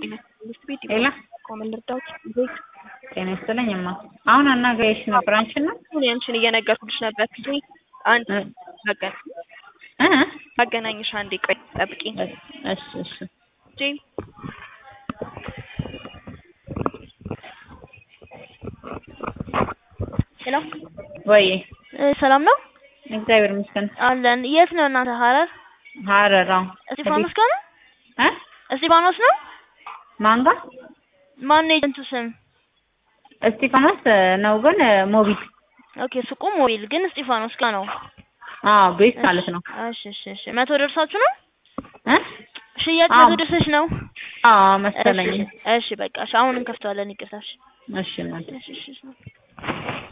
ትምህርት ቤት ሄሎ ኮመን ልርዳዎት? ቤት ጤና ይስጥልኝ እማ። አሁን አናግሬሽ ነበር አንቺን ነው? እኔ አንቺን እየነገርኩልሽ ነበር። ጊዜ አንድ እ አገን እ አገናኝሽ አንዴ ቆይ ጠብቂኝ። እሺ እሺ ጄ ሄሎ ወይ እ ሰላም ነው እግዚአብሔር ይመስገን። አለን። የት ነው እናንተ? ሀረር ሀረር አዎ። እስጢፋኖስ ጋር ነው? እ እስጢፋኖስ ነው? ማን ጋር? ማን ነው የኤጀንቱ ስም? እስጢፋኖስ ነው ግን ሞቢል ኦኬ ሱቁ ሞቢል ግን እስጢፋኖስ ጋር ነው። አዎ ቤት ማለት ነው። እሺ እሺ እሺ መቶ ደርሳችሁ ነው? እ ሽያጭ አዎ። መቶ ደርሰሽ ነው? አዎ እሺ መሰለኝ። እሺ በቃ እሺ አሁን እንከፍተዋለን። ይቅርታሽ እሺ እናቴ እሺ እሺ እሺ